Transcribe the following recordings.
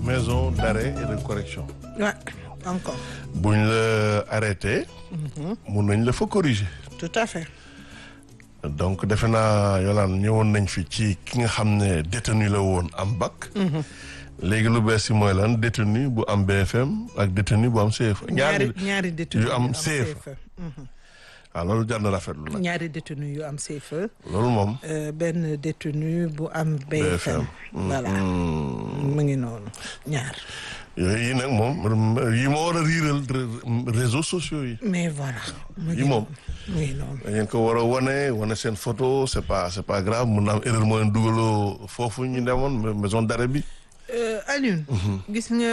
maison d'arrêt et de correction Ouais, encore. buñ la arrêté mun nañ la fa corriger Tout à fait. donc defe naa Yolande ñëwoon nañ fi ci ki nga xam ne détenu la woon am bac léegi lu bees si mooy lan détenu bu am BFM ak détenu bu am CFA ñaari ñaari détenu yu am CFA waaw loolu jar na rafetlu nag ñaari détenu yu am CFA loolu moom euh, benn détenu bu am BFM. voilà mu ngi noonu ñaar. yooyu yi nag moom yi ma war a riiral réseaux sociaux yi mais voilà. mu ngi yi moom mu ngi noonu. da ngeen ko war a wane wane seen photo c'est pas c'est pas grave mun na am erreur moo leen dugaloo foofu ñu demoon maison d'arrêt bi Euh, Alioune. gis nga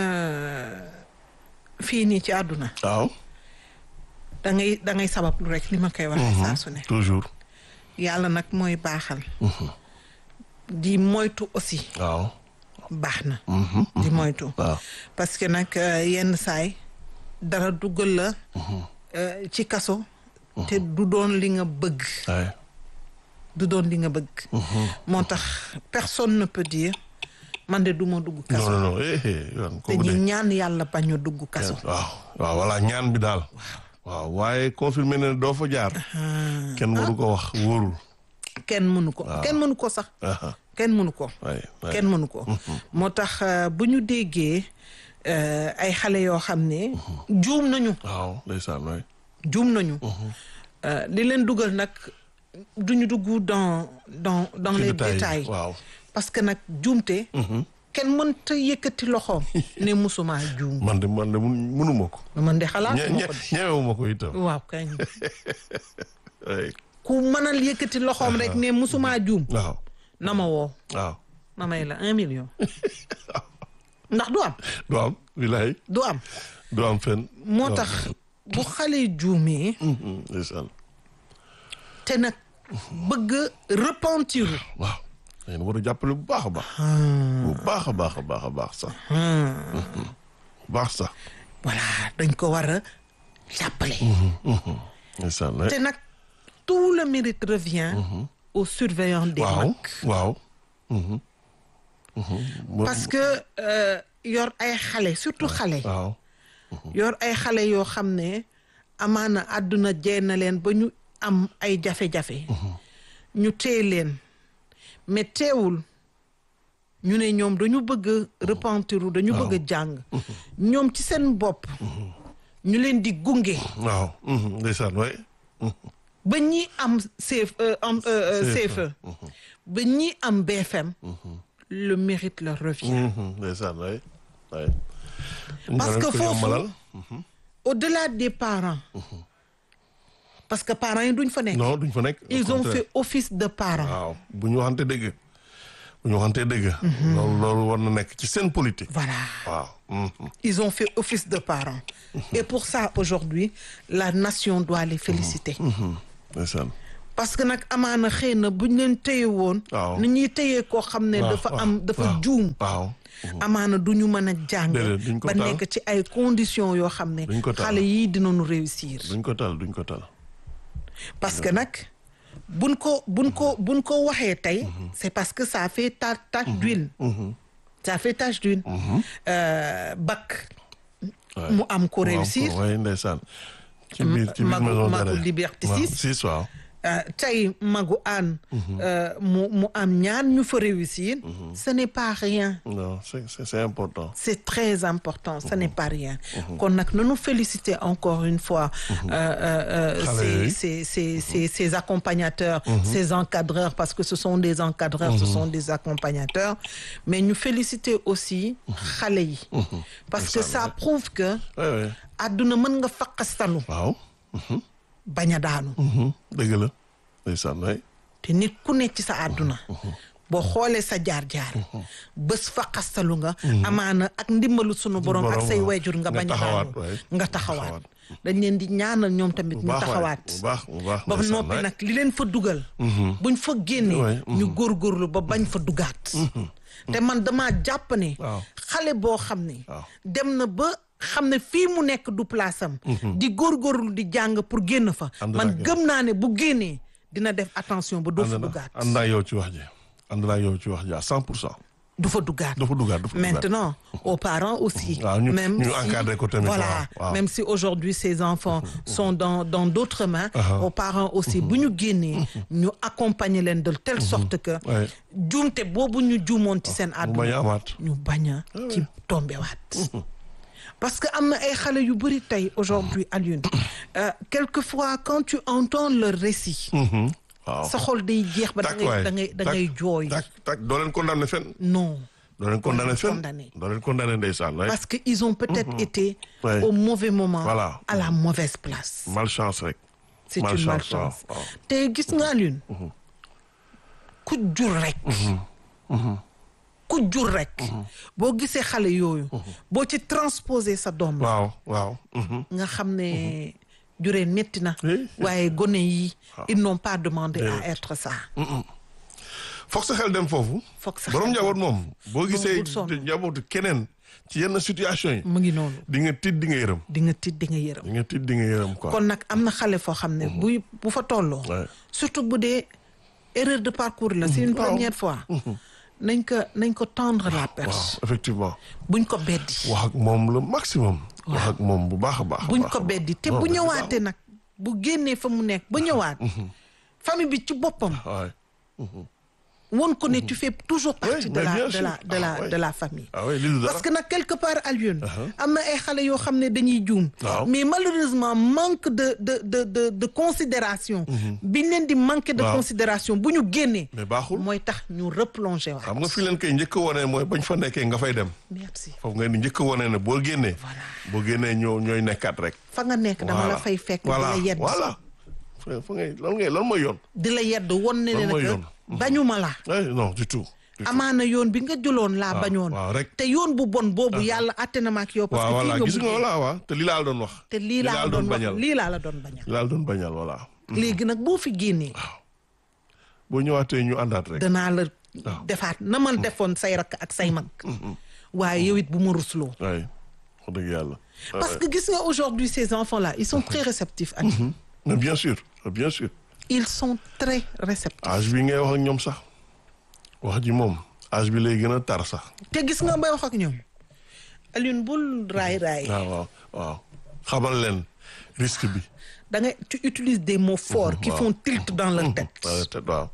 fii nii ci àdduna. waaw da ngay da ngay sabablu rek li ma koy waxee saa su ne. toujours yàlla nag mooy baaxal. di moytu aussi waaw baax na. di moytu. waaw parce que nag euh, yenn saay dara duggal la. euh, ci kaso. te du doon li nga bëgg. waaye du doon li nga bëgg. moo tax personne ne peut dire man de du ma dugg non kaso. non non eh eh yoon te kooku ñu de ñaan yàlla bañ a dugg kaso. waaw waaw voilà ñaan bi daal waaw waaye confirmé ne doo fa jaar kenn waru ko wax wóorul kenn mënu ko kenn mënu ko sax. aha kenn mënu ko. waay waay kenn mënu ko. moo tax euh, bu ñu déggee euh, ay xale yoo xam ne. juum nañu waaw ndeysaan waay juum nañu. Euh, li leen dugal nag duñu dugg dans dans dans ci les détails détails waaw parce que nag juumte. kenn mënta yëkkati loxoom. ne musuma juum. man de man de mun mënuma ko man de xalaat ñe ma ñe ko de. ñewewuma ko itam waaw kañ waay ku mënal yëkkati loxoom rek ne musuma juum. waaw na ma woo waaw ma may la un million. ndax du am du am wilaay du am. du am fenn moo tax bu xale juumee. Mhm, ndeysaan te nag bëgg repentir. waaw ngeen war a jàppale bu baax a baax bu baax a baax a baax a baax sax bu baax sax voilà dañ ko war a jàppale. ndeysaan waay te nag tout le mérite revient. aux surveillants des waaw mag. waaw mhm. Mhm. Mo- parce que euh, yor ay xale surtout xale. waaw yor ay xale yoo xam ne amaana àdduna jee na leen ba ñu am ay jafe-jafe. ñu téye leen mais teewul ñu ne ñoom dañu bëgg a repentiru dañu bëgg a jàng. ñoom ci seen bopp. ñu leen di gunge. waaw mhm, ndeysaan waay ba ñi am CF euh, am euh, euh, CFE. CFE. ba ñi am BFM. le mérite leur revient. Mhm, ndeysaan waay waay Parce que Ñu ko foofu- yombalal. au-delà des parents. parce que parents yi duñ fa nekk. non duñ fa nekk au ils ont contraire. fait office de parents. waaw bu ñu waxante dëgg bu ñu waxante dëgg loolu loolu war na nekk ci seen politique voilà waaw mhm. ils ont fait office de parents. et pour ça aujourd'hui la nation doit les féliciter. Mhm, ndeysaan parce que nag amaana xëy na buñ leen téye woon. Waaw. ni ñuy téye koo xam ne waaw, dafa waaw, am dafa waaw, juum. waaw amaana du ñu mën a jàng. Déedéet, duñ ko ba tal. nekk ci ay conditions yoo xam ne. Duñ ko tal. xale yii dinañu réussir. duñ ko tal duñ ko tal parce que nag buñ ko buñ ko buñ ko waxee tey. c'est parce que ça fait ta tache d'huile. ça fait tache d'huile. Euh, bac. Ouais. mu am ko Mu am réussir. waay ndeysaan ci biir ci biir Magu- maison Magu d'arrêt. Liberté waaw, six. six waaw Euh, tey magu aan mu mu am ñaar ñu fa réussir. ce n'est pas rien. non c'est c'est c'est important c'est très important ce n'est pas rien kon nag nañu féliciter encore une fois euh, euh, euh, Xale ces, yooyu. ces, ces, ces, ces accompagnateurs ces encadreurs parce que ce sont des encadreurs ce sont des accompagnateurs mais ñu féliciter aussi xale yi parce que ça prouve que waay waay àdduna mën nga faqastalu waaw bañ a daanu mhm, dëgg la ndeysaan waay te nit ku nekk ci sa àdduna boo xoolee sa jaar-jaar bés fa xastalu nga amaana ak ndimbalu sunu borom ak borom, say waaw. wayjur nga Nga bañ a taxawaat, daanu waay. nga taxawaat dañ leen di ñaanal ñoom tamit ñu baax waay, taxawaat bu baax bu baax ba ndeysaan, noppi waay. nag li leen fa dugal buñ fa génnee waay, ñu góorgóorlu ba bañ fa dugaat te man dama jàpp ne Waaw. xale boo xam ne Waaw. dem na ba xam ne fii mu nekk du place am di góorgóorlu di jàng pour génn fa Ànd man naa ak yow. gëm naa ne bu génnee dina def attention ba doo fa ànd na dugaat ànd naa yow ci wax ji ànd naa yow ci wax ji à cent pour cent du fa duggaat dafa duggaat dafa duggaat. maintenant aux parents aussi waaw ñu même ñu si- encadré ko tamit voilà waaw, waaw. même si aujourd'hui ces enfants sont dans dans d'autres mains aux parents aussi bu ñu génnee ñu accompagner leen de telle sorte que Ouais. juumte boobu ñu juumoon ci seen mu bañ a àdduna amaat. ñu bañ a ci tombewaat parce que am na ay xale yu bëri tey aujourd'hui Alioune euh, quelquefois quand tu entends leur récit Mhm. waaw. sa xol day jeex ba da tak ngay waay da ngay da tak, ngay jooy tak tak doo leen condamné fenn. non doo leen condamné fenn. condamné. doo leen condamné ndeysaan. ouais. parce que ils ont peut-être été Ouais. au mauvais moment Voilà. à la mauvaise place malchance rek. c'est une Malchance, malchance waaw, waaw. te gis nga Alioune ku jur rek ku jur rek boo gisee xale yooyu boo ci transposer sa doom la waaw waaw. mhm. nga xam ne juree metti na Oui. waaye gone yi ils n'ont pas demandé à être ça foog sa xel dem foofu. Foog sa borom xel dem njaboot moom. boo gisee bul sonn. njabootu keneen ci yenn situation yi. mu ngi noonu di nga tiit di nga yërëm. di nga tiit di nga yërëm di nga tiit di nga yërëm quoi. kon nag am na xale foo xam ne buy bu fa tolloo Ouais. surtout bu dee erreur de parcours la c'est une Waaw. première fois nañ ko nañ ko tendre la waaw perche effectivement. buñ ko beddi wax ak moom le maximum. wax ak moom bu baax a baax. a buñ baax ko a baax. beddi te Non, bu mais ñëwaatee nag bu génnee fa mu nekk ba ñëwaat famille bi ci boppam waay. won ko ne tu fais toujours partie de mais la bien de sûr. la de la Ah, ouais. de la famille ah oui lii du dara. parce que nag quelque part Alioune am na ay xale yoo xam ne dañuy juum Waaw. mais malheureusement manque de de de de de considération biñ leen di manquer de Waaw. considération bu ñu génnee mais baaxul. mooy tax ñu replonger waat xam nga fi leen koy njëkk a wane mooy bañ fa nekkee nga fay dem. merci foofu nga ni njëkk a wane ne boo génnee. boo génnee ñoo ñooy nekkaat rek. fa nga nekk dama la Voilà. fay fekk di voilà la yedd voilà. fa fa ngay lan ngay lan mooy yoon. di la yedd won ne Lan ne mooy que yoon. bañuma la Eh, non du tout. du tout. amaana yoon bi nga jëloon laa bañoon waaw rek. te yoon bu bon boobu yàlla atte na ma ak yow parce waaw que fii voilà nga gis nga mujjee voilà waaw te lii laa la doon wax. te lii laa la doon wax bañal lii laa la doon bañal lii laa la doon bañal voilà. léegi nag boo fi génnee boo ñëwaatee ñu àndaat rek. danaa la defaat na ma defoon say rakk ak say mag waaye yow it bu ma rusloo waay wax dëgg yàlla. parce que gis nga aujourd'hui ces enfants là ils sont très réceptifs ak mais bien sûr bien sûr. ils sont très réceptifs âge bi ngay wax ak ñoom sax wax ji moom âge bi lay gën a tar sax. te gis nga bay wax ak ñoom Alioune bul raay raay waaw waaw waaw xamal leen risque bi. da ngay tu utilises des mots forts qui waaw. font tilt dans leur tête waaw te waaw.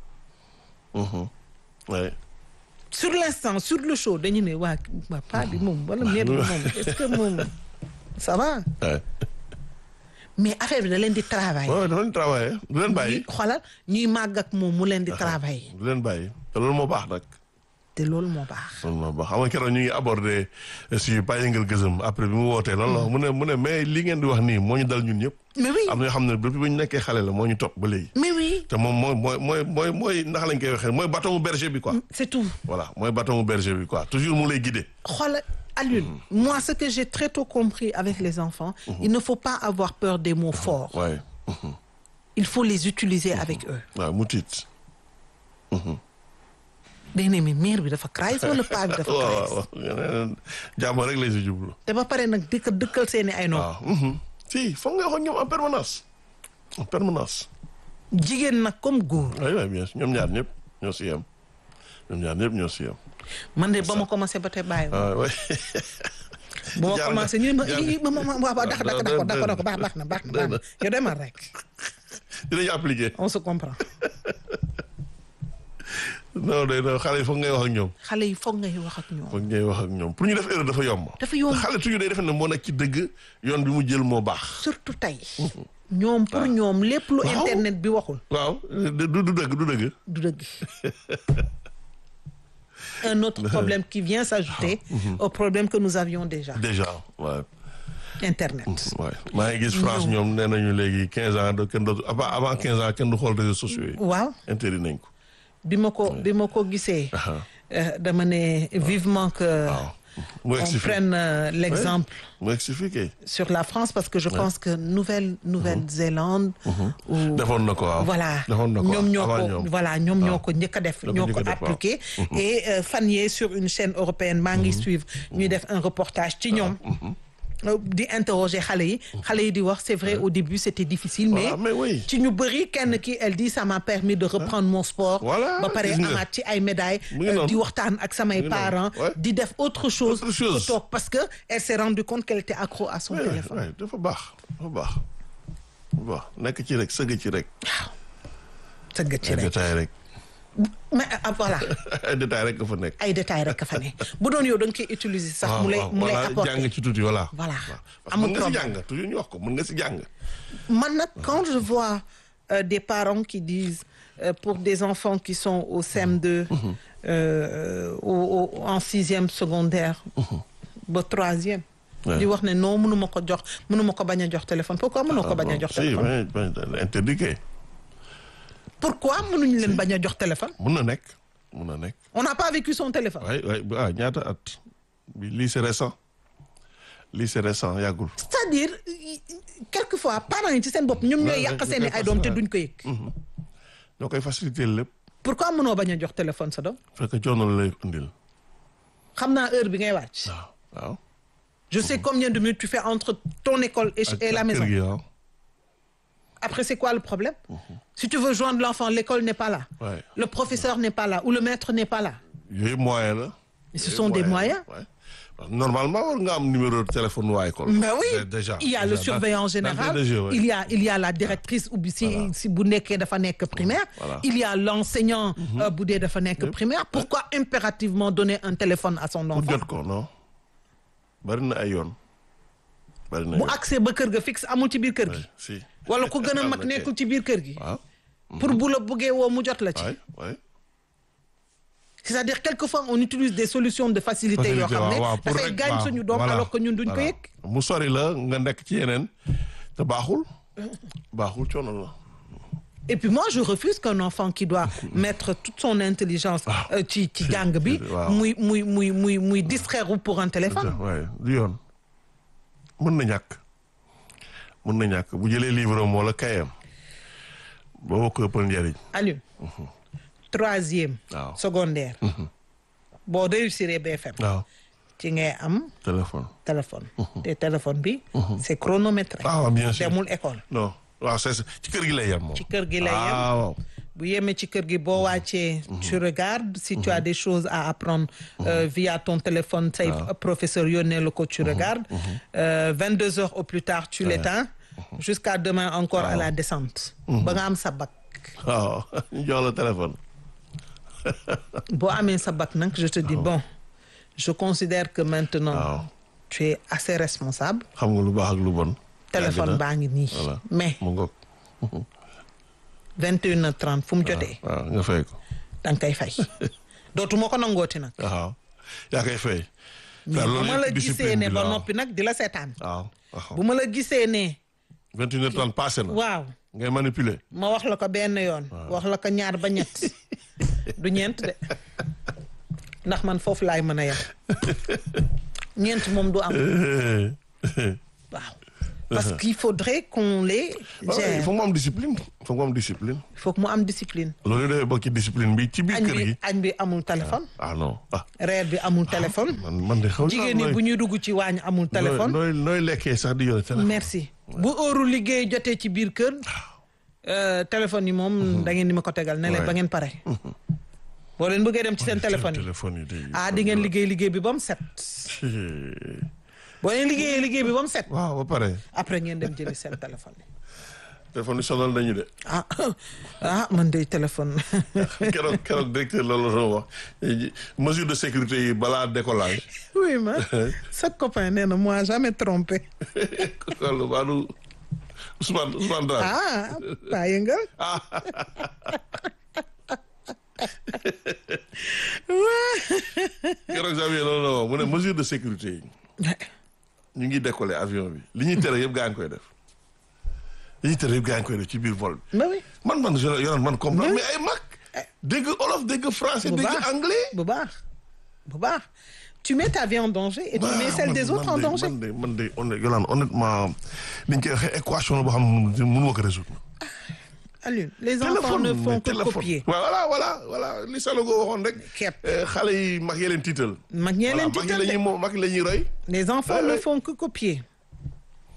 waay. sur l'instant sur le show dañu ne waa waa pas bi moom wala mère bi moom est-ce que moom ça va waay. mais affaire bi da leen di travailler waaw dafa leen travailler du leen bàyyi. xoolal ñuy màgg ak moom mu leen di travailler du leen bàyyi te loolu moo baax nag. te loolu moo baax loolu moo baax xam nga keroog ñu ngi abordé si Baye Yëngal Gëzëm après bi mu wootee loolu la mu ne mu ne mais li ngeen di wax nii moo ñu dal ñun ñëpp. mais oui am na yoo xam ne depuis ba ñu nekkee xale la moo ñu topp ba léegi. mais oui te moom mooy mooy mooy mooy mooy ndax lañ koy waxee mooy bâton berger bi quoi. c'est tout voilà mooy bâton berger bi quoi toujours mu lay guider. xoolal Alioune moi ce que j'ai très tôt compris avec les enfants il ne faut pas avoir peur des mots forts waaye il faut les utiliser avec eux waaw mu tiit. day ne mi mère bi dafa crise wala paa bi dafa waaw crise waaw jàmm rek lay si jublu. te ba pare nag dëkk dëkkal seeni ay nopp waaw. si foog nga wax ak ñoom en permanence. en permanence. jigéen nag comme góor oui oui bien sûr ñoom ñaar ñëpp ñoo si yem. ñoom ñaar ñëpp ñoo si yem. man de ba ma commencé ba tey bàyyi ah oui. ba ma jaar commencé ñu ne ma jaar ii ma ma ma waaw dakk dakk dakk dakk dakk baax baax na baax na baax na yow demal rek dinañu appliqué. on se comprend non day non xale yi foog ngay wax ak ñoom. xale yi foog ngay wax ak ñoom foog ngay wax ak ñoom pour ñu def erreur dafa yomb. dafa yomb xale toujours day defe ne moo nekk ci dëgg yoon bi mu jël moo baax. surtout tey ñoom pour ñoom lépp lu Waaw. internet bi waxul waaw du du dëgg du dëgg. du dëgg un autre problème qui vient s'ajouter au problème que nous avions déjà déjà waaw. internet waaw maa ngi gis France ñoom nee nañu léegi quinze ans de kenn dootu avant avant quinze ans kenn du xool réseaux sociaux yi. waaw interdit nañ ko. bi ma ko bi ma ko gisee Aha. euh, dama ne vivement que waaw mu on egsi fi prenne euh, l'exemple mu egsi fi kay. sur la France parce que je pense que Nouvelle Nouvelle-Zélande ou defoon na ko waaw. voilà defoon na ko ñoom ñoo avant ko ñoom. voilà ñoom ñoo ko njëkk a def Ñoo ko ñoo njëkk ko a def, waaw. appliqué et euh, fan yee sur une chaîne européenne maa ngi suivre ñuy def un reportage ci ñoom euh, di interroger xale yi xale yi di wax c'est vrai au début c'était difficile mais Voilà, mais oui. ci ñu bëri kenn ki elle dit ça m'a permis de reprendre mon sport Voilà, ba pare gis nga. amaat ci ay médailles Mu ngi euh, noonu. di waxtaan ak samay Mu ngi noonu, parents ouais. di def autre chose Autre chose. que toog parce que elle s'est rendu compte qu'elle était accro à son Ouais, téléphone ouais, dafa baax dafa baax dafa baax nekk ci rek sëgg ci rek sëgg ci ay rek détails rek mais ah, voilà ay détails rek nga fa nekk ay détails rek ka fa ne bu doon yow da nga koy utiliser sax mu lay waaw, mu lay voilà, apporter jàng ci tuuti voilà Voilà. parce que Amul mën nga si problème. jàng toujours ñu wax ko mën nga si jàng man nag quand je vois euh, des parents qui disent euh, pour des enfants qui sont au CM2 euh, au, au- en sixième secondaire ba troisième Ouais. di wax ne non mënuma ko jox mënuma ko bañ a jox téléphone pourquoi mënoo ko bañ a jox si téléphone mais mais interdit kay pourquoi mënuñu leen bañ a jox téléphone mun na nekk mun na nekk on n'a pas vécu son téléphone waay waay ah ñaata at bi lii c'est récent lii c'est récent yàggul c'est-à-dire y- y- quelquefois parents yi ci seen bopp ñoom ñooy Ouais, yàq ouais, seeni ñu koy ay doom te fas- duñ ko yëg ñoo koy faciliter lépp pourquoi mënoo bañ a jox téléphone sa doom fekk coono la lay indil xam naa heure bi ngay wàcc waaw waaw je sais combien de minutes tu fais entre ton école et, ak et la ak maison kër gi waaw Après, c'est quoi le problème Si tu veux joindre l'enfant, l'école n'est pas là. Ouais. Le professeur n'est pas là. Ou le maître n'est pas là. yooyu moyen la Mais ce Yooyu sont des moyen moyens. la, ouais. Parce que normalement war nga am numéro de téléphone waa école Ben oui, Dé- déjà il y a déjà, le dans- surveillant d'entrée général, de jeu, ouais. il, y a, il y a la directrice ou si, si bu nekkee dafa nekk primaire, Voilà. il y a l'enseignant euh, bu dee dafa nekk primaire. Pourquoi impérativement donner un téléphone à son pour enfant jot ko non bari na ay yoon bari na bu yoon accès ba kër ga fixe amul ci biir kër gi si wala ku gën a Am mag na kay. nekkul ci biir kër gi waaw pour bu la buggee woo mu jot la ci waay waay c'est-à-dire quelquefois on utilise des solutions de facilité yoo xam ne waaw waaw pour dafay rek- gaañ waaw, suñu doom voilà, alors que ñun duñ ko voilà. yëg mu sori la nga nekk ci yeneen te baaxul baaxul coono la Et puis moi, je refuse qu'un enfant qui doit mettre toute son intelligence euh, ci ci jàng bi waaw. muy muy muy muy muy distraire wu pour un téléphone. waaye du yoon mën na ñàkk mën na ñàkk bu jëlee livre am wala kayam boo ko ëppal njëriñ Aliou troisième waaw secondaire boo réussir BFM waaw ci ngay am téléphone téléphone te téléphone bi c'est chronométré ah bien sûr demul école non waaw c'est ça. ci kër gi lay yem moom ci kër gi lay yem ah waaw bu yemee ci kër gi boo wàccee tu regardes si tu as des choses à apprendre euh, via ton téléphone say professeur yónnee la ko tu regardes vingt deux heures au plus tard tu l'éteins jusqu'à demain encore à la descente ba nga am sa bac waaw ñu jox la téléphone boo amee sa bac nag je te dis bon je considère que maintenant waaw tu es assez responsable xam nga lu baax ak lu bon téléphone Yàgg na. baa ngi nii voilà mais mu ngoog vingt et une heures trente fu mu jotee waaw nga fay ko da nga koy fay dootuma ko nangooti nag waaw yaa koy fay mais bu ma la gisee discipline ne bi ba la, noppi nag di la seetaan waaw waaw bu ma la gisee ne vingt et une heures trente passé na waaw ngay manipuler ma wax la ko benn yoon wax la ko ñaar ba ñett du ñeent de ndax man foofu laay mën a yem ñeent moom du am waaw parce qu'il faudrait qu'on les waaw il gère faut mu am discipline il faut mu am discipline il faut que mu am discipline loolu dafay bokk ci discipline bi ci biir añ kër bi gi añ bi amul téléphone ah non ah reer bi amul téléphone man man de xaw jigéen ñi bu ñuy dugg ci waañ amul téléphone nooy nooy lekkee sax di yore téléphone merci bu heure liggéey jotee ci biir kër euh, téléphone yi moom da ngeen di ma ko tegal ne leen Ouais. ba ngeen pare boo leen bëggee dem ci seen téléphone yi téléphone yi day ah di ngeen liggéey liggéey bi ba mu set boo leen liggéeyee liggéey bi ba mu set waaw ba pare après ngeen dem jëli seen téléphone yi téléphone yi sonal nañu de ah ah man de téléphone keroog keroog directeur loolu la doon wax mesure de sécurité yi balaa décollage oui ma sa copain nee na moi jamais trompé loolu baadu Ousmane Ousmane Dramé ah pas yëngal keroog Xavier loolu la wax mu ne mesure de sécurité yi ñu ngi décoller avion bi li ñuy tere yëpp gaa ngi koy def li ñuy tere yëpp gaa ngi koy def ci biir vol bi ba oui man man je yoran man comprendre mais ay mag dégg olof dégg français bu dégg baax anglais bu baax bu baax tu mets ta vie en danger et tu mets celle des autres en danger man de man de honnête Yolande honnêtement ni ñu koy waxee équation la boo xam ne mënu ma ko résoudre Alioune les enfants ne font que copier waaw voilà voilà voilà li Sanogo waxoon rek Képp. eh, xale yi mag yi leen tiital mag ñee voilà leen mag yi tiital la de. ñuy mo mag yi la ñuy roy les enfants Ouais, ne ouais. font que copier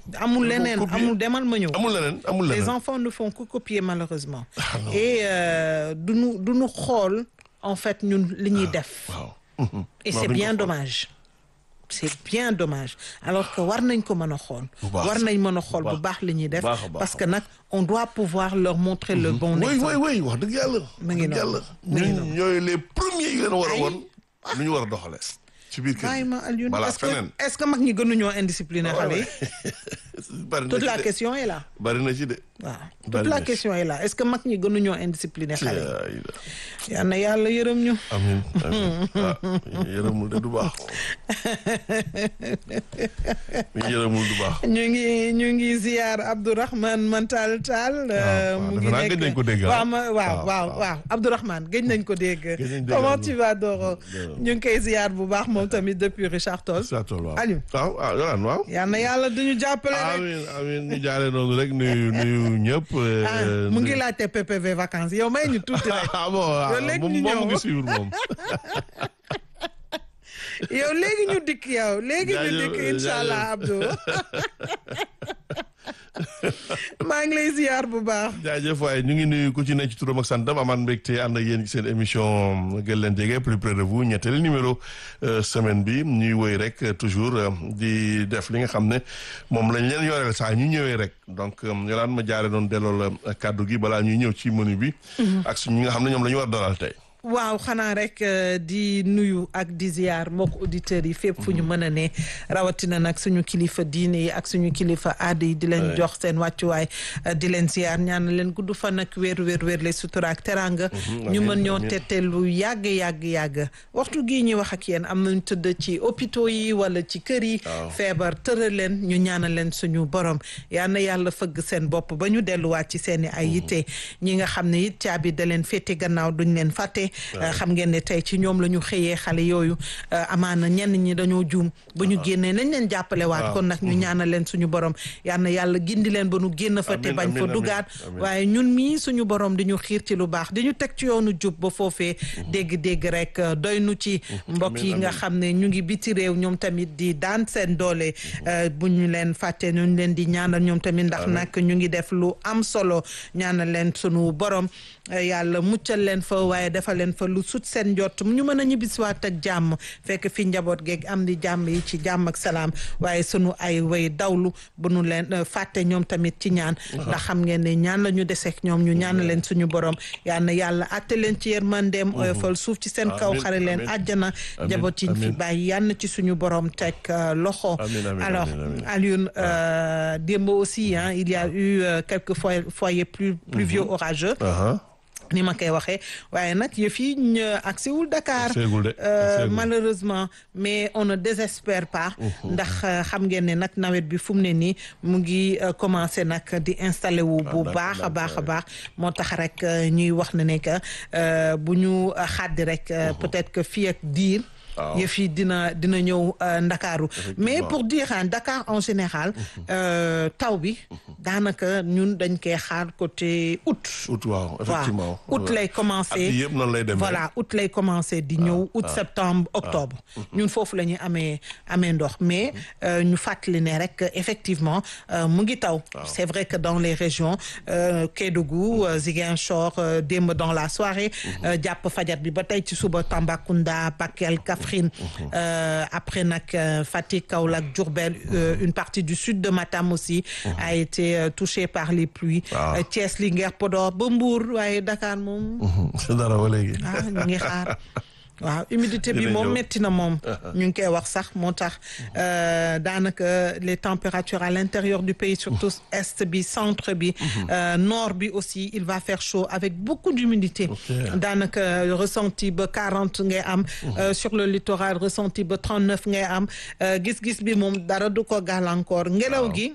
amul leneen copier. amul demal ma ñëw amul leneen amul les leneen enfants ne font que copier malheureusement Ah, non. et euh, duñu duñu xool en fait ñun li ñuy def waaw et Non, c'est duñ ko bien xool. dommage c'est bien dommage alors que war nañ ko mën a xool Bu baax. war nañ mën a xool Bu bu baax li ñuy def baax a baax. parce que nag on doit pouvoir leur montrer le bon oui exemple oui oui wax dëgg yàlla mu ngi wax dëgg noonu. yàlla mu ngi ñun noonu. ñooy les premiers yi leen war a Ay. won lu ñu war a doxale ci biir kër bàyyi gi ma Alioune balaa est-ce que feneen est-ce que mag ñi gënuñoo indiscipliné Ah, xale yi ouais. bari na toute ci la de question est là bari na ci de waaw toute Bari la na ci. question est là est-ce que mag ñi gënuñoo indiscipliné xale Ay, yi yal na yàlla yërëm ñu amin amin ah yërëmul de du baax yërëmul du baax ñu ngi ñu ngi ziar Abdourahmane Mantal Tall. waaw, mu defe ngi naa nekk gëj nañ ko dégg, ah. waaw ma waaw waaw, waaw waaw. waaw Abdourahmane gëj nañ ko dégg. Gëj nañ dégg comment Abdou. tu vas Doro Doro. ñu ngi koy ziar bu baax moom tamit depuis Richard Toll. sa tool waaw Aliou. waaw ah yolaan waaw yal na yàlla duñu jàppale rek. amin amin ñu jaale noonu rek nuyu nuyu ñëpp euh, ah mu ngi laajte PPV vacances yow may ñu tuuti rek ah bon ah, Yow léegi moom ñu moom mu ñëw. ngi suivre moom yow léegi ñu dikk yow léegi ñu Jaajëf, dikk incha jaajëf. allah Abdou. maa ngi lay ziar bu baax. jaajëf waaye ñu ngi nuyu ku ci ne ci turam ak santam amaan mbégte ànd ak yéen ci seen émission gën leen jege plus près de vous ñetteelu numéro euh, semaine bi ñuy woy rek euh, toujours euh, di def li nga xam ne moom lañ leen yoreel saa ñu ñëwee rek donc euh, yolaan ma jaare doon delloo la kàddu gi balaa ñuy ñëw ci menu bi ak suñu ñi nga xam ne ñoom la ñu war dalal tey waaw xanaa rek euh, di nuyu ak di ziar mbokk auditeurs yi fépp fu ñu mën a ne rawatina nag suñu kilifa diine yi ak suñu kilifa aada yi di leen jox seen wàccuwaay euh, di leen ziar ñaan leen gudd fan ak wéer wéer wéer les sutura ak teranga ñu amiin, mën ñoo amiin. tette lu yàgg yàgg yàgg waxtu gii ñuy wax ak yéen am nañu tëdd ci hôpitaux yi wala ci kër yi Waaw. feebar tëral leen ñu ñaanal leen suñu borom yal na yàlla fëgg seen bopp ba ñu delluwaat ci seen i ay yitte ñi nga xam ne it caabi da leen féete gannaaw duñ leen fàtte xam ngeen ne tey ci ñoom la ñu xëyee xale yooyu amaana ñenn ñi dañoo juum ba ñu génnee nañ leen jàppale waat waaw. kon nag ñu ñaanal leen suñu borom yal na yàlla gindi leen ba nu génn fa te Amiin, bañ fa amiin, dugaat amiin. waaye ñun mii suñu borom di ñu xiir ci lu baax di ñu teg ci yoonu jub ba foofee dégg-dégg rek euh, doy nu ci mbokk yi amiin, nga amiin. xam ne ñu ngi biti réew ñoom tamit di daan seen doole euh, bu ñu leen fàtte ñu leen di ñaanal ñoom tamit ndax nag ñu ngi def lu am solo ñaanal leen sunu borom euh, yàlla muccal leen fa waaye defal leen fa lu sut seen njott ñu mën a ñibbisiwaat ak jàmm fekk fi njaboot geeg am di jàmm yi ci jàmm ak salaam waaye sunu ay way dawlu bu nu leen euh, fàtte ñoom tamit ci ñaan ndax xam ngeen ne ñaan la ñu deseek ñoom ñu ñaanal leen suñu borom yal na yàlla atte leen ci yërmandeem oyofal suuf ci seen kaw Amiin, xare leen amiin. àjjana Amiin, njaboot yi ñu fi amiin. bàyyi yal na ci suñu borom teg euh, loxo Amiin, amiin, alors amiin, amiin. Alioune euh, démb aussi hein, il y a eu euh, quelques foy- foyers plus pluvieux orageux aha ni ma koy waxee waaye nag yëf yi ñu agsiwul Dakar Agsiwul de, Euh, agsiwul. malheureusement mais on ne désespère pas ndax euh, xam ngeen ne nag nawet bi fu mu ne nii mu ngi euh, commencé nag di installé wu bu d'accord, baax a baax a d'accord. baax moo tax rek euh, ñuy wax ne ne que euh, bu ñu euh, xàddi rek euh, peut-être que fii ak diir Waaw. yëf yi dina dina ñëw euh, Ndakaaru mais pour dire hein, Dakar en général euh, taw bi daanaka ñun dañ koy xaar côté août août waaw effectivement waaw août lay at commencé yi yëpp noonu lay demee voilà août lay commencé di ñëw août septembre octobre ñun foofu la ñuy amee amee ndox mais euh, ñu fàttali ne rek effectivement euh, mu ngi taw c'est vrai que dans les régions euh, Kédougou euh, Ziguinchor euh, démb dans la soirée euh, jàpp fajar bi ba tey ci suba Tambacounda Bakel Kaffrine euh, après nag euh, Fatick Kaolack Diourbel euh, une partie du sud de Matam aussi a été euh, touchée par les pluies Waaw. Euh, Thiès Linguère Podor ba Mbour waaye Dakar moom c'est dara ba léegi ah ñu ngi xaar waaw humidité bi Dina moom ñëw. métti na moom ñu ngi koy wax sax moo tax euh, daanaka les températures à l'intérieur du pays surtout est bi centre bi euh, nord bi aussi il va faire chaud avec beaucoup d'humidité Ok. daanaka ressenti ba 40 ngay am euh, sur le littoral ressenti ba 39 ngay am euh, gis-gis bi moom dara du ko gàllankoor ngelaw gi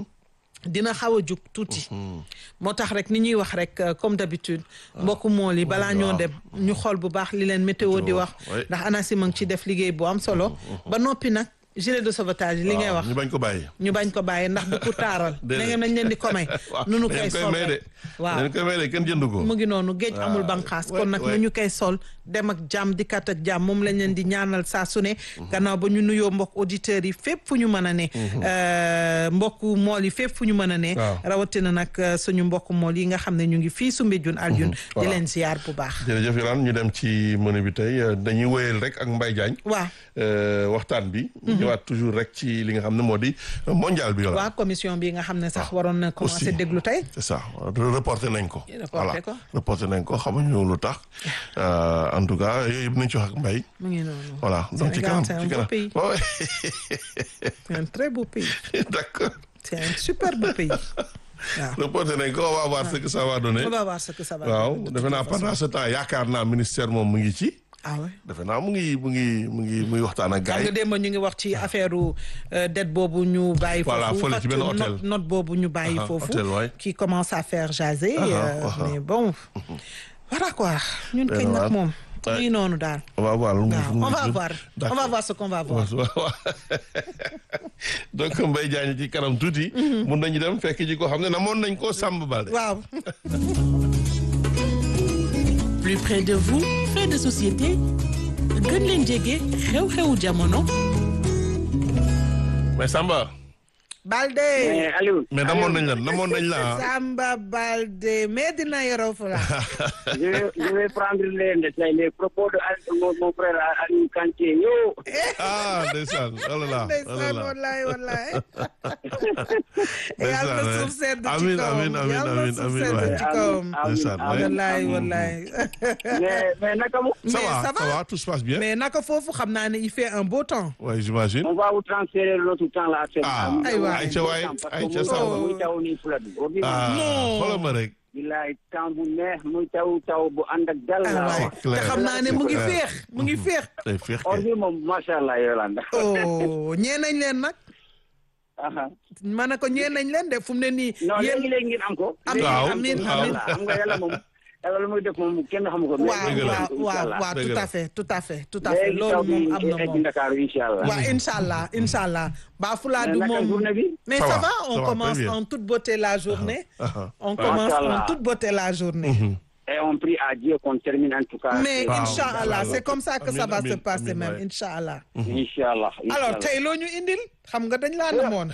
dina xaw a jug tuuti moo tax rek ni ñuy wax rek euh, comme d'habitude mbokku mool yi balaa ñoo waaw. dem ñu xool bu baax li leen météo di wax oui. ndax ANACIM a ngi ci def liggéey bu am solo ba noppi nag gilet de sauvetage yi li ngay waaw, wax ñu bañ ko bàyyi ñu bañ ko bàyyi ndax bu ko taaral na Déedéet. ngeen nañ leen di ko may waaw nu nu dañ koy koy sol may de rek waaw dañ koy may de kenn jënd ko mu ngi noonu géej waaw. amul banqaas Ouais, kon nag ouais. nu ñu koy sol dem ak jàmm dikkat ak jàmm moom lañ leen di ñaanal saa su ne gannaaw ba ñu nuyoo mbokk auditeurs yi fépp fu ñu mën a ne mbokku mool yi fépp fu ñu mën a ne Waaw. rawatina nag euh, suñu mbokku mool yi nga xam ne ñu ngi fii Soumbédioune Alioune di Voilà. leen ziar bu baax jërëjëf Yolaan ñu dem ci menu bi tey euh, dañuy wéyal rek ak Mbaye Diagne waaw euh, waxtaan bi ñëwaat toujours rek ci li nga xam ne moo di euh, mondial bi Yolaan waaw commission bi nga xam ne sax waroon na commencé Aussi. déglu tey c'est ça reporté nañ ko Reporté voilà ko. reporté nañ ko xamuñu lu tax Euh, en tout cas yooyu yëpp nañ ci wax ak Mbaye mu ngi noonu voilà donc ci Sénégal, kanam c'est un ci beau kanam pays. Ouais. c'est un très beau pays d'accord c'est un super beau pays waaw reporté nañ ko on va voir ce que ça va donner on va voir ce que ça va waaw donner de defe toute naa façon. pendant ce temps yaakaar naa ministère moom mu ngi ci ah ouais defe naa mu ngi mu ngi mu ngi mu ngi waxtaan ak xam gars nga yi démb ñu ngi wax ci affaire dette boobu ñu bàyyi Voilà, foofu fële ci benn facture- hôtel. note note boobu ñu bàyyi Aha, foofu hôtel, ouais. qui commence à faire jaser Aha, euh, aha. mais bon voilà quoi ñun Benn kañ waar. nag moom Ouais. nii noonu daal on va voir lu mu waaw lu mu on va jur. voir on D'accord. va voir ce qu'on va voir donc Mbaye Diagne ci kanam tuuti. mun nañu dem fekk ji ko xam ne namoon nañ ko Samba Balde. waaw plus près de vous fait de société gën leen jege xew-xewu jamono mais Samba. Balde mais Aliou. mais namoon nañ la namoon nañ la ah. Samba Balde mais dina yoroo fu la je vais je vais prendre les les, les propos de Al- mon, mon frère Aliou Kanté yo. ah ndeysaan oh là là oh là ndeysaan là. wallaay wallaay Ndeysaan, yàlla na ouais. suuf sedd ci Amiin, kawam amiin, amiin, yàlla na amiin, suuf amiin, sedd waay. ci kawam Ndeysaan, ouais. wallaay wallaay mais mais naka mu. ça Mais va ça ça va. va tout se passe bien. mais naka foofu xam naa ne il fait un beau temps ouais j'imagine. on va vous transférer l'autre temps là actuellement. Ah, aywa. ayca waay, ayca Samba. muy taw nii fula bi. boo gisee ah Non. xoolal ma rek. bilaay temps bu neex muy taw taw bu ànd ak dal ay la. waay c'est clair. te xam naa ne mu ngi C'est clair. féex mu ngi féex day féex or kay. bi moom macha allah Yolanda. oh ñee nañ leen nag aha ma ne ko ñee nañ leen de fu mu ne nii non yéen léegi léegi ngeen am ko. Amiin, Waaw, amiin, waaw. amiin. xam nga yàlla moom yàlla lu muy def moom kenn xamu ko. waaw Dëgg la. waaw waaw waaw Dëgg tout la. à fait tout à fait tout à fait léegi taw loolu bi moom am na egg moom Ndakaaru incha allah. waaw incha allah incha allah baa fulaadu Mais naka moom journée bi? mais Ça ça va, va ça on va, commence très bien. en toute beauté la journée aha. on Masha commence en Allah. toute beauté la journée Et on prie à Dieu qu'on termine en tout cas. mais Waaw, incha allah Inch'Allah. c'est comme ça que ça Amiin, va se amiin, passer amiin, même waay. incha allah Inch'Allah. alors tey loo ñu indil xam nga dañ laa namoon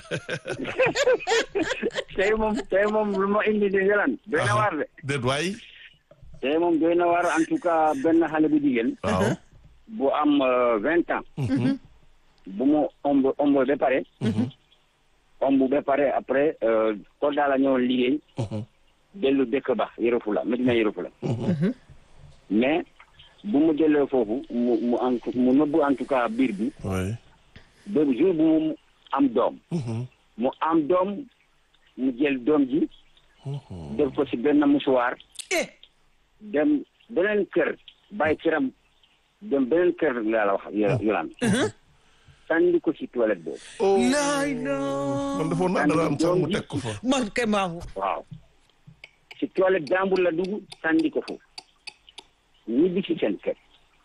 tey moom tey moom lu ma indi di Yolande. doy na waar de. déet waay. tey moom doy na waar en tout cas benn xale bu jigéen. waaw. bu am vingt ans. bu mu omb omb ba pare. omb ba pare après Kolda la ñëwoon liggéey. dellu dëkk ba Yoro Fula Medina Yoro Fula. mais bu mu dellee foofu mu mu en mu nëbbu en tout cas biir bi. oui. ba jour bu mu am doom. mu am doom mu jël doom ji. def ko ci benn musuwaar. eh dem beneen kër bàyyi këram dem beneen kër laa la wax yo- Yolande. sànni ko ci toilette boobu. oh laay la man defoon naa dara am sax mu teg ko fa. man kay maamu waaw ci toilette jàmbur la dugg sànni ko foofu ñibbi ci seen kër.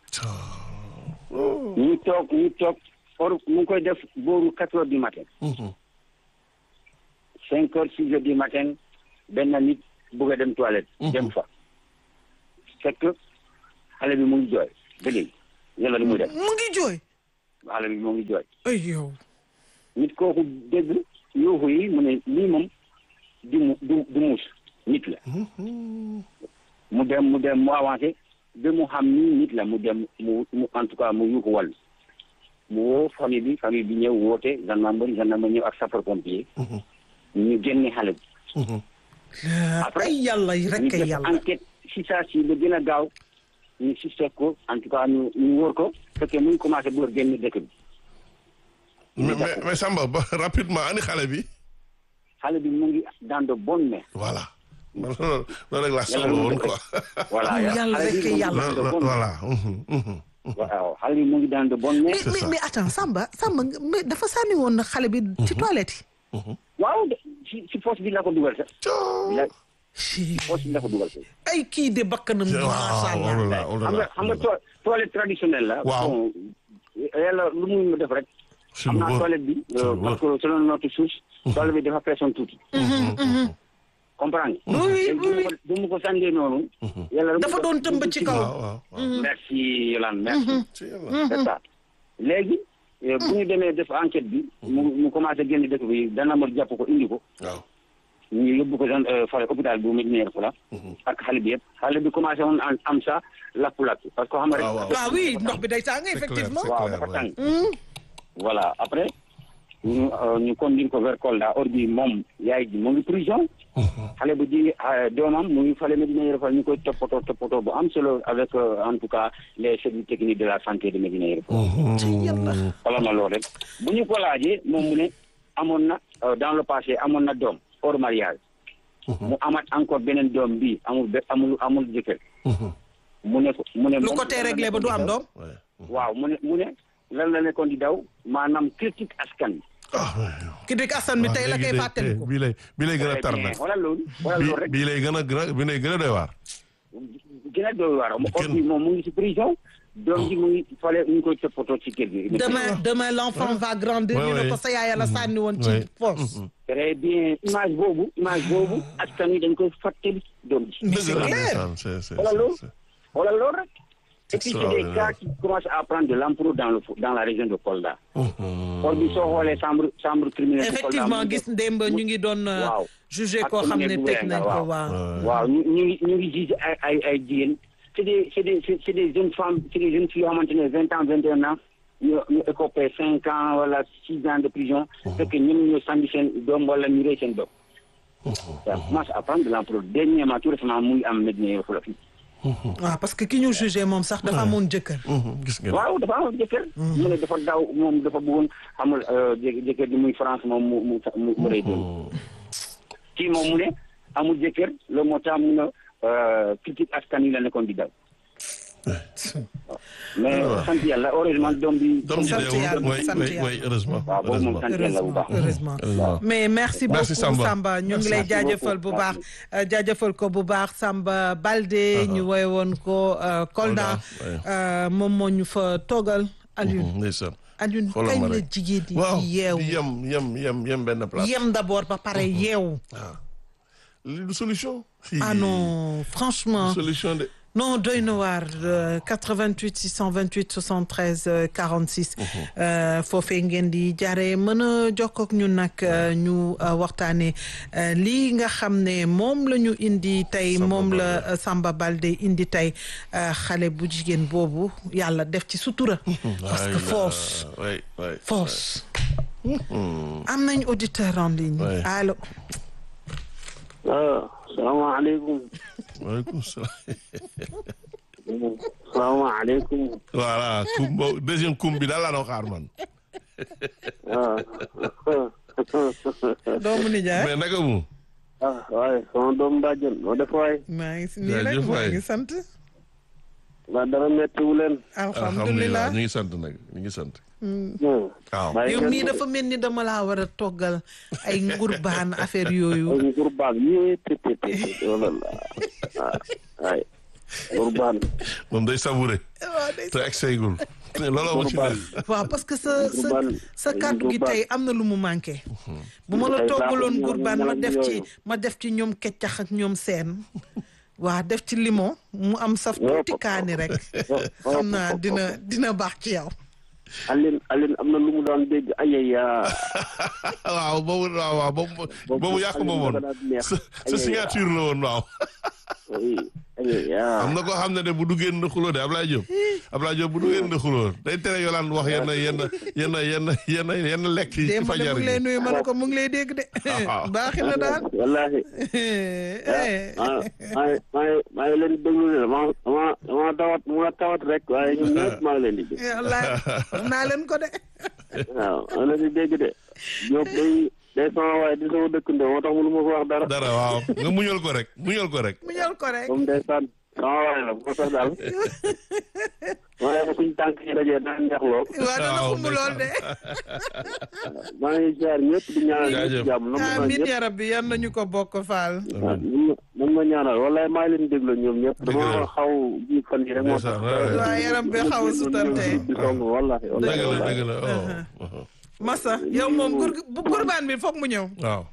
ñu toog ñu toog or mu ngi koy def booru quatre heures du matin. cinq heures six heures du matin benn nit bëgg a dem toilette. dem fa fekk xale bi mu ngi jooy ba léegi yàlla lu muy def mu ngi jooy xale bi mu ngi jooy. ay yow nit kooku dégg yuuxu yi mu ne lii moom du mu du du muus nit la. mu dem mu dem mu avancé ba mu xam ni nit la mu dem mu mu en tout cas mu yuuxu wàll mu woo famille bi famille bi ñëw woote gendarmerie gendarmerie ñëw ak sapeur pompier. ñu génne xale bi. Après, ay yàlla yi ñu rek ay def yàlla enquête si saa si lu gën a gaaw ñu suspect ko en tout cas ñu ñu wóor ko fekkee mu ngi commencé bu génn dëkk bi. mais mais mais Samba ba rapidement ani xale bi. xale bi mu ngi dans de bonnes mains. voilà. man loolu loolu rek laa Yàlla soxla lu mu woon def quoi. voilà Yàlla xale bi rek mu ngi yàlla. dans de Lo- lo- bonnes mains. voilà. mhm, mhm. waaw xale bi mu ngi dans de bonnes mains. mais C'est mais ça. mais attends Samba Samba nga- mais dafa sànni woon na xale bi ci toilette waaw de si si poche bi la ko dugal sax. Coo. la yi poche bi la ko dugal sax. ay kii de bakkanam macha waaw oh allah là là, oh là xam nga là. xam nga to- toilette traditionnelle la. Waaw. bon yàlla lu muy def rek. Si xam lu naa wóor. toilette bi. Si lu euh, wóor. parce que selon notre source. toilette bi dafa pression tuuti. comprendre Oui, oui, Léegi bu oui, ma ko- bu ma ko sànnee noonu yàlla dafa doon tëmb ci kaw waaw waaw waaw merci Yolande merci ci yàlla c'est ça léegi eh, bu ñu demee def enquête bi mu mu commencé génn dëkk bi dana ma jàpp ko indi ko waaw ñu yóbbu ko gen fale hôpital bu Médina Yoro Foulah ak xale bi yëpp xale bi commencé woon am am sa lakku-lakku parce que xam nga rek waaw, waaw. waaw oui ndox bi day tàng C'est effectivement clair, waaw clair, dafa ouais. tàng voilà après ñu euh, ñu conduire ko vers Kolda or bi moom yaay ji mu ngi prison xale bu ji euh, doomam mu ngi fale Médina Yoro Foulah ñu koy toppatoo toppatoo bu am solo avec euh, en tout cas les services techniques de la santé de Médina Yoro Foulah ci yàlla wala ma loolu rek bu ñu ko laajee moom mu ne amoon na euh, dans le passé amoon na doom hors mariage mu amaat encore beneen doom bi amul be amul amul jëkkër mu ne ko mu ne lu moom ko tee réglé ba du am doom Ouais. waaw mu ne mu ne lan la nekkoon di daw maanaam critique askan ki dik asan bi tey la koy fàttali ko bii lay bii lay gën a tar Très bien. nag wala loolu wala bii loolu rek bii lay gën a gën a bii lay gën a doy waar gën a doy waar mu or bi moom mu ngi ci prison doom ji mu ngi fale ñu koy toppatoo ci kër gi demain demain l'enfant va grandir Ouais, ñu ne ouais. ko sa yaay la sànni woon ci Ouais. force très bien image boobu image boobu askan wi dañ koy fàttali doom ji Mais c'est dëgg la clair. ndeysaan, c'est c'est Voilà loolu. c'est- wala loolu rek et puis c'est des Extraordinaire. cas qui commencent à prendre de l'ampleur dans le dans la région de Kolda or bi soo xoolee chambre chambre criminelle de Kolda effectivement mu ngi gis démb ñu ngi doon euh, waaw. jugé Ak koo xam ne commune bu tëj Wenga, nañ ko waaw. waaw waaw ñu ñu ngi ñu ngi gis ay ay ay jigéen c'est des c'est des c'est des jeunes femmes c'est des jeunes filles yoo xamante ne vingt ans vingt et un ans ñu ñu écopé cinq ans wala six ans de prison fekk ñoom ñoo sànni seen doom wala ñu rey seen doom ça commence à prendre de l'ampleur dernièrement tout récemment mu ngi am Médina Yoro Foulah fii waaw parce que ki ñu jugé moom sax dafa amoon jëkkër Mhm, gis ngeen waaw dafa am jëkkër mu ne dafa daw moom dafa bëggoon xamul jë- jëkkër ji muy France moom mu mu mu mu rey doom kii moom mu ne amul jëkkër loolu moo tax mu ne critique askan wi la nekkoon di daw mais sant yàlla heureusement doom bi doom ji sant deewul yàlla, oui sant oui yàlla. oui heureusement waaw boobu moom heureusement sant yàlla bu baax heureusement heureusement mais merci beaucoup Merci, Samba. Samba ñu ngi lay Merci jaajëfal bu beaucoup. baax euh, jaajëfal ko bu baax Samba Balde ñu woy woon ko euh, Kolda Kolda, ouais. euh, moom moo ñu fa toogal Alioune Mhm, ndeysaan Alioune xoolal kañ ma la rek. jigéen di waaw yeewu di yem yem yem yem benn place yem d'abord ba pare yeewu lii du solution ah non franchement du solution de non doy na waar euh, 88 628 73 euh, 46 euh, foofee ngeen di jaaree mën a jokkoo ak ñun nag euh, ñu euh, waxtaanee euh, lii nga xam ne moom la ñu indi tey Samba moom la Baldé. euh, Samba Balde indi tey euh, xale bu jigéen boobu yàlla def ci sutura parce que force oui oui force am nañ auditeur en ligne Ouais. allo waaw salaamaaleykum waaleykum salaam salaamaaleykum voilà kum bo deuxième kum bi daal laa doon xaar man waaw doomu nijaay mais naka mu ah waaye sama doom bàjjen noo def waay maa ngi si nii rek Jaajëf maa waay. ngi sant ba dara mettiwu leen alhamdulilah ñu ngi sant nag ñu ngi sant waaw bàyyi yow ngeen mii ko. dafa mel ni dama laa war a toggal ay ngurbaan affaire yooyu ay ngurbaan yee te te te te wala la ah ay ngurbaan moom day savouré te egg seegul looloo ma ci ngurbaan neex waaw parce que sa sa Ngurbaan, sa ay kàddu gi ngurbaan. tey am na lu mu manqué bu ma la Ay toggaloon baaxul ngurbaan ñoom ma ñoom def ci yooyu. ma def ci ñoom keccax ak ñoom seen waa def ci limon mu am saf tuuti kaani rek xam naa dina dina baax ci yow Aline Aline am na lu mu daan dégg ayaya waaw boobu waaw waaw boobu boobu yàq ma woon sa sa signature la woon waaw oui ayaya am na koo xam ne de bu duggee na xuloo de Ablaye Diop Ablaye Diop bu duggee na xuloo day tere yolaan wax yenn yenn yenn yenn yenn yenn lekk yi ci démb de mu fajar ngi lay gi nuyu ma ne ko mu ngi lay dégg de waaw. baaxi na daal wallahi Eh, maa maa maa maa ngi leen di déglu de dama dama dama tawat ma tawat rek waaye ñun ñëpp maa ngi leen di dégg wallaay wax naa leen ko de waaw maa ngi leen di dégg de Diop day day sama waaye di sama dëkkandoo moo tax mënu ma ko wax dara dara waaw nga muñal ko rek muñal ko rek mu ñal ko rek comme day sànn sama waaye la moo tax daal waaye ba suñ tànk yi dajee daan neex lool waa dana waaw, xumb lool de maa ngi ziar ñëpp di ñaanal Jaajëf. ñëpp jàmm na ma amiin ñëpp ya rabbi yan nañu ko bokk faal waaw nan ma ñaanal wallaay maa ngi leen di déglu ñoom ñëpp Dëgg la. dama xaw ji fan yi rek moo tax Ndeysaan, waaw, waaw yaram bi xaw a sutante di song wallahi dëgg wallahi la wallahi dëgg la oh, oh. Massa yow moom gur bu gurbaan bi foog mu ñëw waaw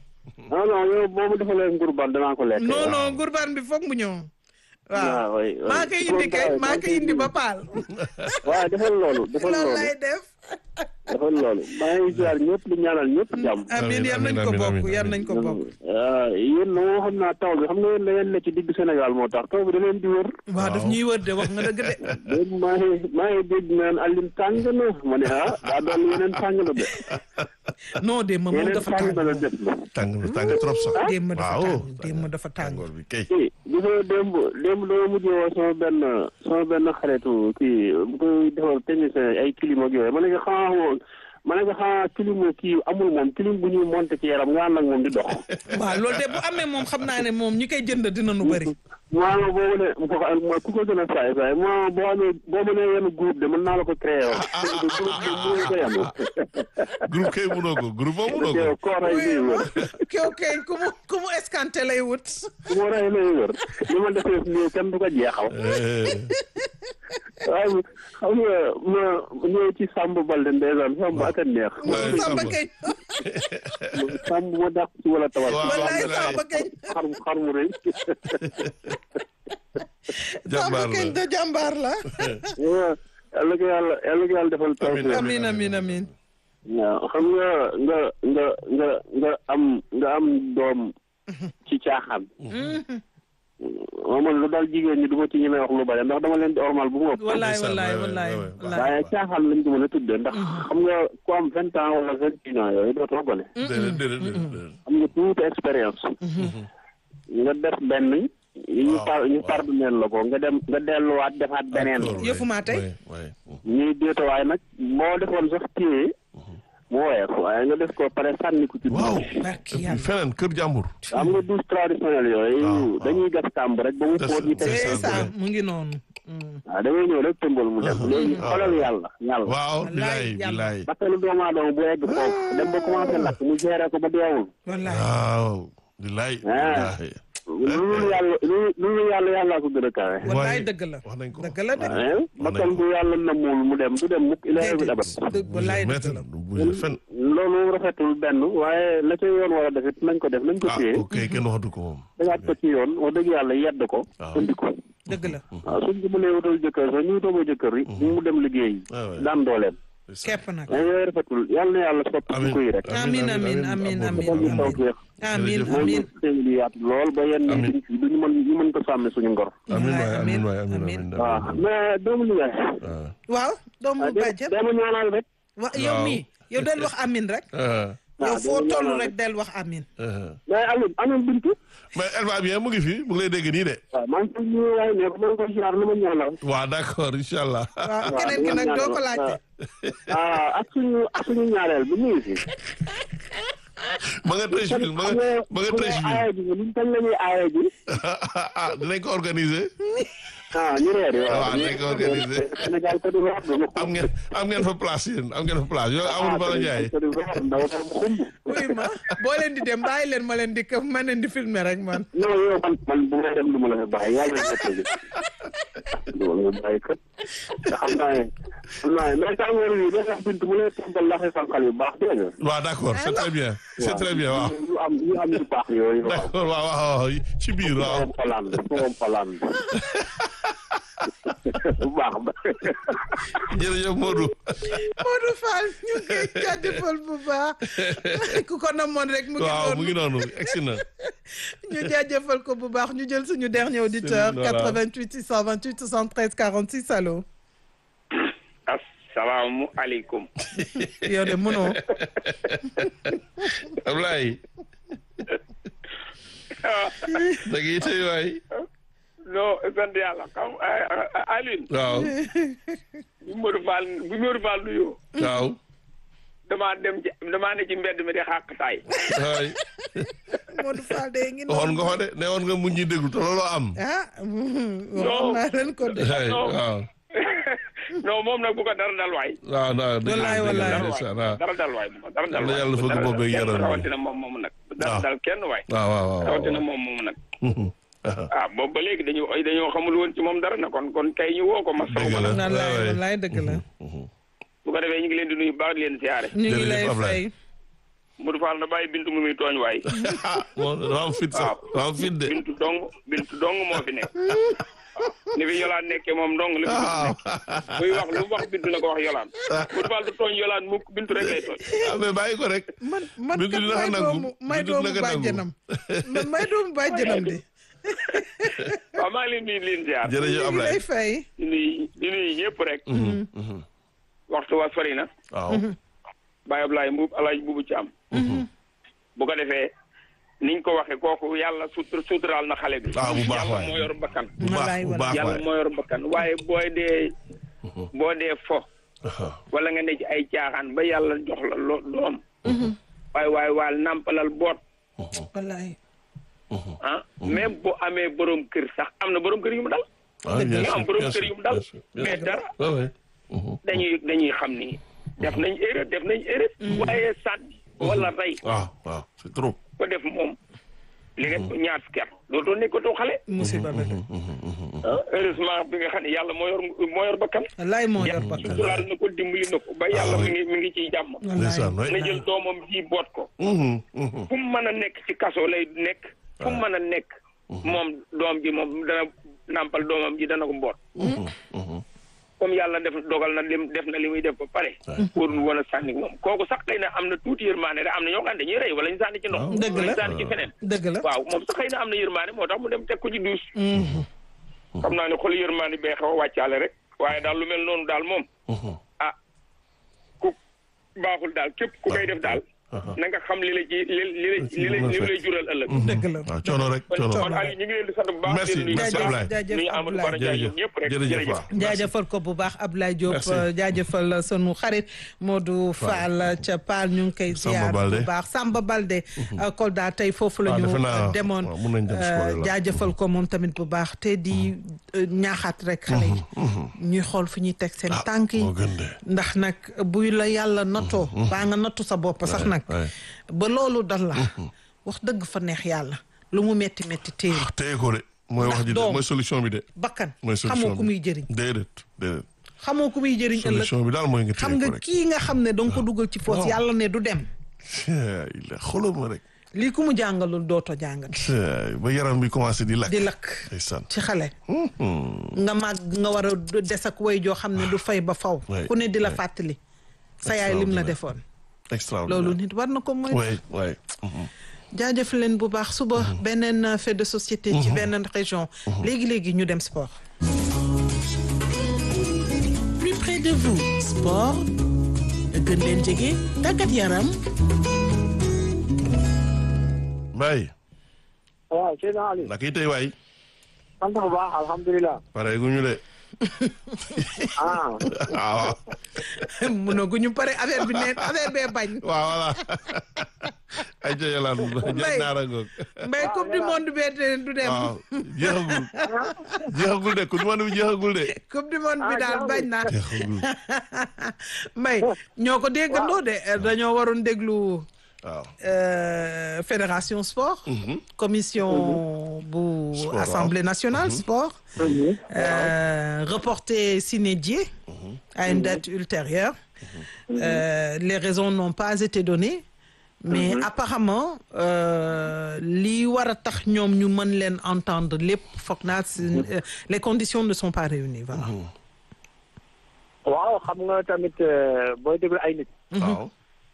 non non yow boobu defalee ngurbaan danaa ko lekk. non non ngurbaan bi foog mu ñëw waaw waaw oui oui. maa koy indi kay maa koy indi ba paal waaw defal loolu defal loolu loolu lay def defal loolu maa ngi ziar ñëpp di ñaanal ñëpp jàmm. amiin yal nañ ko amiin, bokk amiin, yal nañ ko bokk ah yéen moo xam naa taw bi xam nga yéen da ngeen ne ci digg Sénégal moo tax taw bi da leen di wër. waaw daf ñuy wër de wax nga dëgg de léegi maa ngi maa ngi dégg naan Alioune tàng na ma ne ah daa doon yeneen tàng na de. non démb moom yeneen dafa tàng tàng na la def na. tàng na tàng trop sax. démb dafa waaw tàng démb dafa tàng tàngoor bi kay. kii gis nga démb démb dama mujjee woo sama benn sama benn xaritu kii bu koy defal technicien ay clim ak yooyu ma ne ko xanaa xamoo ma ne ko xanaa clim kii amul moom clim bu ñuy monté ci yaram nga ànd ak moom di dox. waaw loolu de bu amee moom xam naa ne moom ñi koy jënd dina nu bëri maa nga boobu ne mu ko ma ku ko gën a saay saay ma boo amee boo mënee yenn groupe de mën naa la ko créé woon. groupe bi mënoo ko yenn. groupe kay mënoo ko groupe moom mënoo ko. yow koo rey oui lay ma wër kew kay ku mu ku mu escanté lay wut ku ma rey lay wër li ma defee nii kenn du ko jeexal. Eh, waaye xam nga ma ñëw ci Samb Balde ndeysaan Samb ak a neex. Ouais, samba Samba. kañ Samb ma dàq ci wala tawal. Waaw, wallaay Abdoulaye. samba kañ xar xar mu rëy. samba jàmbaar kañ la. de jàmbaar la waaw yàlla ko yàlla yàlla ko yàlla defal taw. Amiin, amin amin amin waaw xam nga nga nga nga nga am nga am doom ci caaxaan. man lu daal jigéen ñi du ma ci ñemee wax lu bari ndax dama leen di ormal bu mu ëpp. wallaay ndeysaan, wallaay ouais, wallaay ouais, ouais. wallaay waaye caaxaan lañ ko mën a tuddee ndax xam nga ku am vingt ans wala vingt et un ans yooyu dootoo gone. déedéet déedéet déedéet. am nga tuuti expérience. nga def benn. yi ñu Waaw, par ñu waaw. pardonné la ko nga dem nga delluwaat defaat beneen. Encore, Yëfu maa tey. ouais, ouais. ñuy déeta waaye nag moo defoon sax téye mu woyof waaye nga def ko pare sànni ko ci waaw. douche. barki et puis yàlla feneen kër jàmbur. am nga douche traditionnelle Waaw, yooyu waaw. dañuy gas kàmb rek ba mu Des- fóot ñu teg des- c'est ça, ça ouais. mu ngi noonu Mm. waaw da ngay ñëw rek tëmbal mu dem léegi xoolal yàlla yàlla waaw Wallaay, bilaay yàlla. bilaay. bakkanu doomu aadama bu egg foofu dem ba commencé lakk mu géré ko ba deewul wallaay waaw bilaay. Ah. bilaay. loolu yàlla loolu loolu yàlla yàllaa ko gën a kawe wallaay Ouais. dëgg la wax nañ ko. dëgg la de waaye bakkan bu yàlla namul mu dem du dem mukk ilaa bi dabat dëgg wallaay Maître, dëgg la du bouger fen. loolu rafetul benn waaye la ca yoon war a def it nañ ko def nañ ko ah téye ok kenn waxatu ko moom. dagaat ko ci yoon wax dëgg yàlla yedd ko Waaw. indi ko dëgg la waaw suñ ko mënee wutal jëkkër sax ñu wutal ko jëkkër yi mu dem liggéey Ah ouais. daan dooleem kepp nag mais yooyu rafetul yàlla na yàlla soppi Amiin. ko yi rek amin amin amin amin defal ñu taw amin féex amin Jërëjëf. mooy amin ñu xéewal yi yaatu lool ba yenn Amiin. duñ ci duñu mën ñu mën ko sàmme suñu ngor amiin waay Wallaay, amiin waay amiin, amiin amiin. amiin. waaw mais doomu li ngay ah waaw doomu bàjjen dama ñaanal rek wa yow Waaw. mii yow del wax amin rek ah yow waaw, foo dama toll ñaanal rek del wax amin ah. mais Alioune Alioune Bintu mais elle va bien mu ngi fi mu ngi lay dégg nii de. waaw maa ngi koy nuyu waaye ne ko maa ngi koy ziar na ma ñaanal waaw d'accord incha allah. waaw waaw, keneen ki dama nag doo ñaanal. ko laajte ah ak suñu ak suñu ñaareel bi mu ngi fi ma nga Treichville ma nga ma nga Treichville. aaye ji luñ kañ la ñuy aaye ji ah dinañ ko organiser. ah ñu reer yi waaw dinañ ko organiser. Sénégal ko di wax du am ngeen am ngeen fa place yéen am ngeen fa place yow Amadou Bala Ndiaye. ko di wax ndaw tam xumb oui ma boo leen di dem bàyyi leen ma leen di këf ma leen di filmer rek man non yow man man bu may dem du ma la fa bàyyi yàlla na ko tëjee du ma la bàyyi kat te xam naa ne xam naa ne mais tàngoor yi da tax bint mu lay tàmbal laxe sànqal yu baax dégg nga waaw d'accord c'est très bien c'est très bien waaw. yu am yu am yu baax yooyu waaw d'accord waaw waaw waaw ci biir waaw. moom Hollande moom Hollande bu baax ba jërëjëf Modou. Modou Fall ñu ngi koy jaajëfal bu baax ku ko namoon rek mu ngi waaw mu ngi noonu noonu egsi na. ñu jaajëfal ko bu baax ñu jël suñu dernier auditeur Voilà. 88 628 73 46 allo asalaamualeykum yow de mënoo Ablaye. da ngay tey waay. non sant yàlla xam Alioune waaw bu Modou Fall bu Modou Fall nuyoo waaw. damaa dem ci damaa ne ci mbedd mi di xàq taay waay Modou Fall de ngi waxoon noonu nga ko de ne woon nga mu ñuy déglu te looloo am. ah waxoon naa leen ko de waay waaw. non moom nag bu ko dara dal waay waaw non dëgg la Wallaay, dëgg la wallaay. ndeysaan, waaw. dara dal waay bu ko dara dal Yàlla waay yàlla fëgg Dara- bopp ak kenn yaram bi. rawatina moom moomu nag dara waaw. dal kenn waay waaw waaw waaw. rawatina moom moomu nag ah boobu ba léegi dañu dañoo xamul woon ci moom dara na kon kon kay ñu woo ko ma saw Dëgg ma la. nag wallaay waay. wallaay dëgg la bu ko defee ñu ngi leen di nuyu baax di leen siyaare ñu ngi Jërëjëf lay Ablaye. fay Modou Fall na bàyyi bintu mu muy tooñ waay ah moom dafa am fit sax dafa am fit de bintu dong bintu dong moo fi nekk waaw ni fi yolaan nekkee moom dong la fi bintu waaw nekk buy wax lu mu wax bintu na ko wax yolaan Modou Fall du tooñ yolaan mukk bintu rek lay tooñ ah mais bàyyi ko rek man man Bintu kat dina may ko nangu. doomu may Bintu doomu dina ko nangu. bàjjanam man may doomu bàjjanam de waaw maa ngi leen di leen ziar jërëjëf ñu Ablaye lay fay di nuyu di nuyu ñëpp rek waxtu wa sori na waaw Baye Ablaye Mbuub Alaaji Buubu ci am bu ko defee niñ ko waxee kooku yàlla sutur suturaal na xale bi Ah, bu baax yàlla waay. moo yor bakkan bu baax Wallaay, bu baax yàlla waay moo yor bakkan waaye booy dee boo dee fo Ah, wala nga ne ci ay caaxaan ba yàlla jox la lo doom waaye waaye waal nàmpalal boot wallaay ah même bu amee borom kër sax am na borom kër yu mu dal ah, bien ñu sûr, am borom bien kër sûr, yu mu dal bien sûr, bien mais sûr. dara Ouais, ouais. Mhm. dañuy dañuy xam ni def nañ erreur def nañ erreur waaye sànni wala rey waaw waaw c'est trop ko def moom li nga ñaar fukki at dootoo nekkatoo xale musiba la de ah heureusement bi nga xam ne yàlla moo yor moo yor bakkan wallaay moo yor bakkan suturaal na ko dimbali na ko ba yàlla oui. mi ngi mi ngi ciy jàmm ndeysaan wallaay waay na jël doomam ji boot ko Mhm, mhm. fu mu mën a nekk ci kaso lay nekk fu mu mën a nekk moom doom ji moom dana nàmpal doomam ji dana ko mboot Mhm, mhm. comme yàlla def dogal na lim def na li muy def ba pare warul woon a sànni moom kooku sax xëy na am na tuuti yërmaane rek am na ñoo xam ne dañuy rey wala ñu sànni ci ndox Dëgg wala la. ñu sànni ci feneen dëgg la waaw moom sax xëy na am na yërmaane moo tax mu dem teg ko ci duus xam naa ne xol yërmaane bee xaw a wàccaale rek waaye daal lu mel noonu daal moom Mhm. ah ku baaxul daal képp ku koy def daal na nga xam li la ci li li la li la li lay jural ëllëg dëgg la waaw coono rek kon coono kon Aliou ñu ngi leen di sant bu baax Merci, di leen nuyu merci bu baax. Ablaye. jaajëf nuyu Amadou Bara Ndiaye jërëjëf ñoom ñëpp rek jërëjëf jërëjëf waaw jaajëfal ko bu baax Abdoulaye Diop Merci. euh, jaajëfal sunu xarit Modou Fall ca Paal ñu ngi koy Samba ziar Balde. bu baax Samba Balde euh, Kolda tey foofu la Ah, ñu defe naa, euh, demoon waaw, mun nañ dem si euh, loolu la. jaajëfal ko moom tamit bu baax te di euh, ñaaxaat rek xale yi ñuy xool fu ñuy teg seen tànk yi moo gën de ndax nag buy la yàlla nattoo baa nga nattu sa bopp sax nag ouais. ba loolu dal la wax dëgg fa neex yàlla lu mu metti metti téye téye ko de mooy Ndax wax ji de doom. mooy solution bi de bakkan mooy solution xamoo ku bi muy jëriñ déedéet déedéet xamoo ku muy jëriñ ëllëg solution bi daal mooy nga xam téye nga ko rek kii nga xam ne danga ko dugal ci foos waaw. yàlla ne du dem il la xoolal ma rek lii ku mu jàngalul dootoo jàngal Tiens, ba yaram bi commencé di lakk di lakk ndeysaan ci xale Mhm. nga màgg nga war a des ak way joo xam ne du fay ba faw Ouais, ku ne di la ouais. fàttali sa yaay lim la Extraordinaire. defoon extraordinaire loolu nit war na ko mooy ouais ouais Mhm. jaajëf leen bu baax suba beneen euh, fait de société ci beneen région léegi-léegi ñu dem sport plus près de vous sport gën leen jege tàggat yaram Mbaye waaw Seydina Ali naka yi tey waay sant bu baax alhamdulilah pare gu ñu de ah waaw mënaguñu pare affaire bi ne affaire bee bañ waaw voilà ay ca yolaan jël naara ngoog mbay coupe du monde bee te du dem waaw jeexagul jeexagul de coupe du monde bi jeexagul de coupe du monde bi daal bañ na jeexagul mbay ñoo ko déggandoo de dañoo waroon déglu waaw euh, fédération sport commission bu Sport, waaw. assemblée nationale sport euh, reporté sine die à une date ultérieure Euh, les raisons n'ont pas été données mais apparemment euh, li war a tax ñoom ñu mën leen entendre lépp foog naa si euh, les conditions ne sont pas réunies voilà waaw xam nga tamit euh, booy déglu ay nit waaw